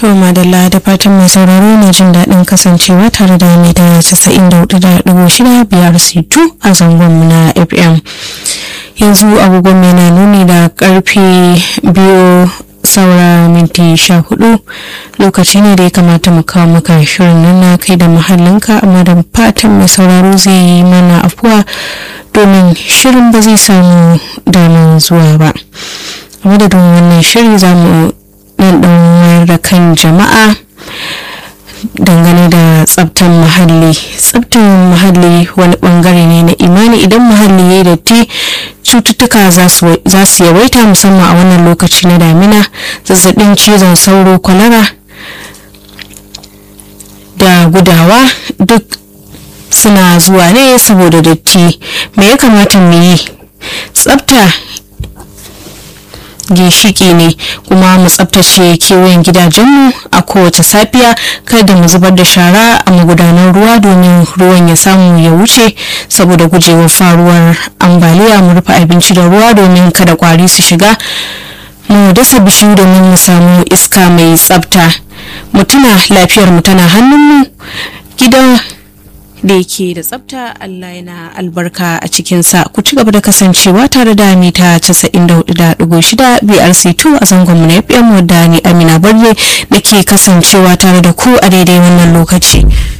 To madalla da fatan mai sauraro na jin daɗin kasancewa tare da mai da 94.6 biyar C2 a zangon na FM. Yanzu agogon mai na nuni da karfe biyu saura minti sha hudu lokaci ne da ya kamata mu kawo maka shirin nan na kai da mahallinka amma da fatan mai sauraro zai yi mana afuwa domin shirin ba zai samu damar zuwa ba. A madadin wannan shiri za mu nan ɗan wayar da kan jama'a dangane da tsabtan muhalli tsabtan muhalli wani bangare ne na imani idan muhalli ya datti cututtuka za su yawaita musamman a wannan lokaci na damina zazzabin cizon sauro kwalara da gudawa duk suna zuwa ne saboda datti me ya kamata mu yi tsabta ginshiki ne kuma mu tsabtace kewayen gidajenmu a kowace safiya kada mu zubar da shara a magudanan ruwa domin ruwan ya samu ya wuce saboda gujewar faruwar ambaliya mu rufe abinci da ruwa domin kada kwari su shiga mu dasa bishiyu domin mu samu iska mai tsabta mu tuna lafiyar mu tana hannunmu gidan da yake da tsafta Allah yana albarka a cikinsa ku ci gaba da kasancewa tare da mita 94.6 BRC2 a zangonmu na FM wadda ni Amina Barre da ke kasancewa tare da ku a daidai wannan lokaci.